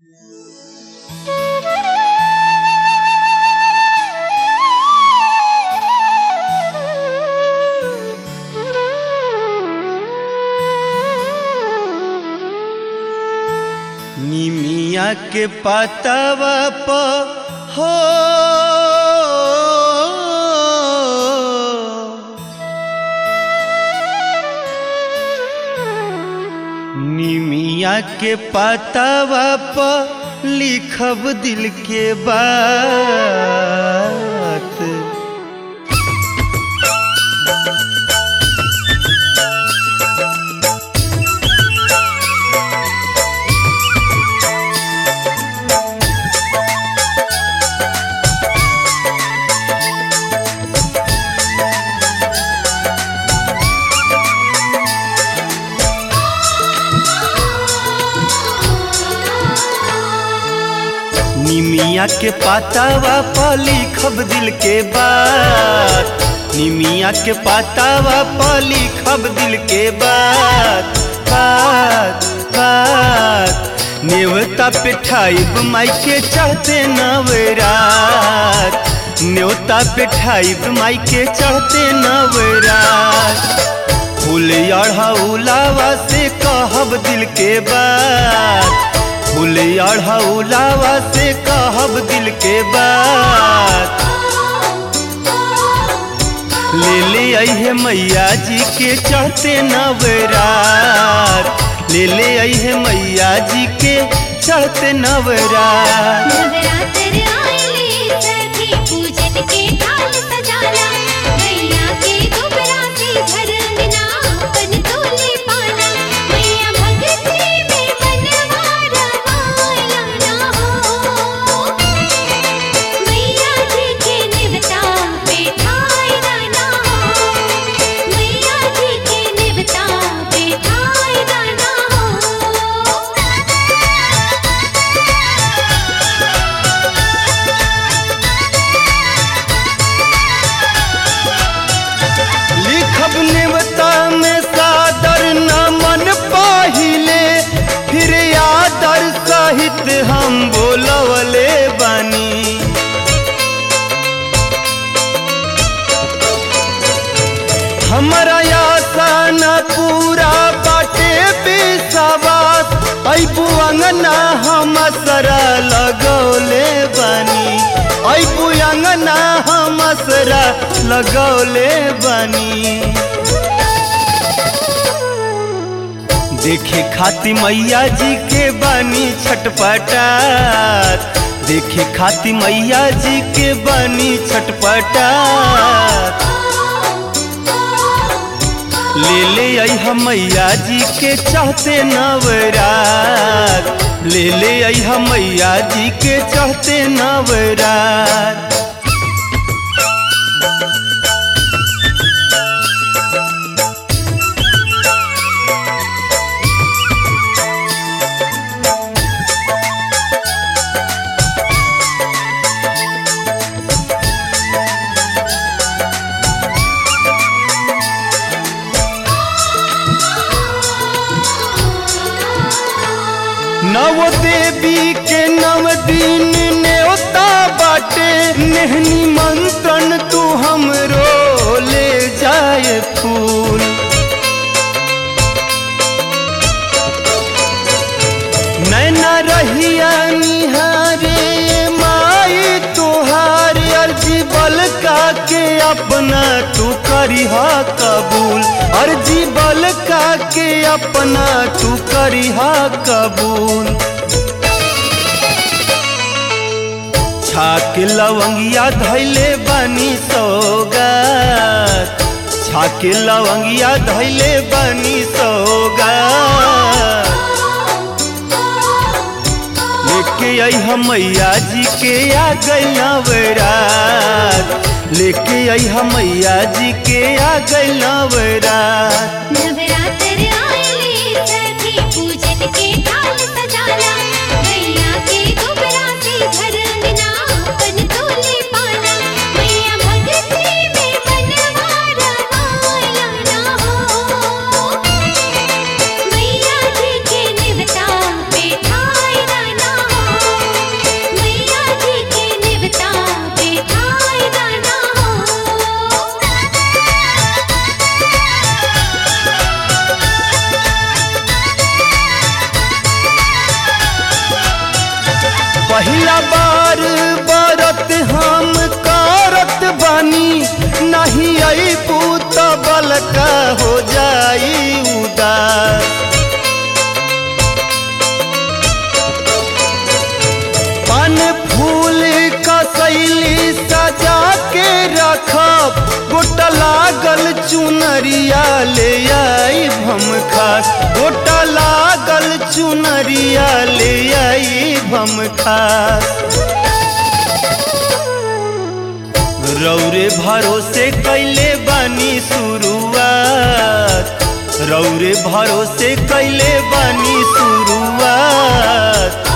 निमिया के पतवा प हो निमिया के पतवा प लिखब दिल के बात निमिया के पातावा प लिखब दिल के बात निमिया के पातावा प लिखब दिल के बात बात बात नेवता पे ठाइब माई के चढ़ते नवरात न्योता पे ठाइब माई के चढ़ते नवरात फूल अढ़ौलावा से कहब दिल के बात फूल अढ़ौलावा से कहब दिल के बात ले ले अहे मैया जी के चढ़ते नवरात ले ले अहे मैया जी के चढ़ते नवरात नवरात्र आइले सखी पूजन के थाल सजाना मैया के दुबरा से घर अंगना अपन तोले पाना मैया भगती में मनवा रमाया ना हो मैया जी के निवता बैठाई ना हो मैया जी के निवता बैठाई ना हो लिखब नेवता में सादर न मन पाहिले फिर आदर सहित हम बोलवले बानी हमारा आशा न पूरा बाटे विश्वास ऐबू अंगना हम सरा लगौले बानी ऐबू अंगना हम सरा लगौले बानी देखे खाती मैया जी के बानी छटपटात देखे खाती मैया जी के बानी छटपटात ले ले आई मैया जी के चाहते नवरात ले ले आई मैया जी के चाहते नवरात नव देवी के नव दिन न्योता बाटे नेहनी मंत्रन तू हमरो ले जाए फूल नैना रहिया निहारे माई तुहार अर्जी बलका के अपना तू करिहा कबूल अर्जी बलका के अपना तू करिहा कबूल छाक लवंगिया धैले बानी सौगात छाक लवंगिया धैले बानी सौगात लेके आई हम मैया जी के आ गई नवरात लेके आई हम मैया जी के आ गई नवरात नवरात्र आइले सखी पूजन के थाल सजाना मैया के दुबरा से घर अंगना अपन तोले पाना मैया भगती में मनवा रमाया ना हो मैया जी के निवता बैठाई ना हो पहिला बार बरत हम करत बानी नहीं आई पूत बलका हो जाई उदास पान फूल का शैली सजा के रखब गोटा लागल चुनरिया ले आई भम खास गोटा लागल चुनरिया ले आई भम खास रौरे भरोसे कैले बानी शुरुआत रौरे भरोसे कैले बानी शुरुआत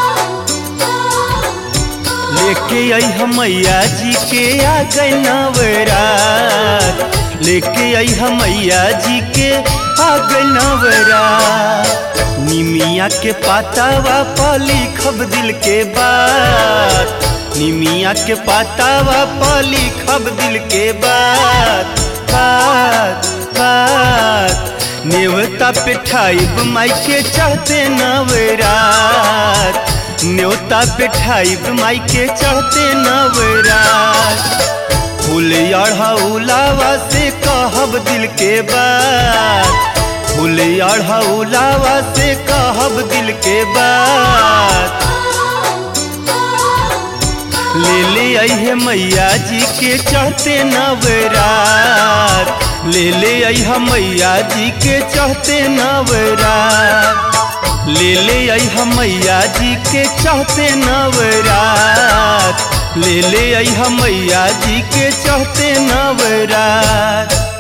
लेके आई हम मैया जी के आ गए नवरात लेके आई हम मैया जी के आ गए नवरात निमिया के पातावा पर लिखब दिल के बात निमिया के पातावा पर लिखब दिल के बात बात बात नेवता पे ठाइब माई के चढ़ते नवरात न्योता पे ठाइब माई के चढ़ते नवरात फूल अढ़ौलावा से कहब दिल के बात फूल अढ़ौलावा से कहब दिल के बात ले ले अहे मैया जी के चढ़ते नवरात ले ले अहा मैया जी के चढ़ते नवरात ले ले अहा मैया जी के चढ़ते नवरात ले ले अहा मैया जी के चढ़ते नवरात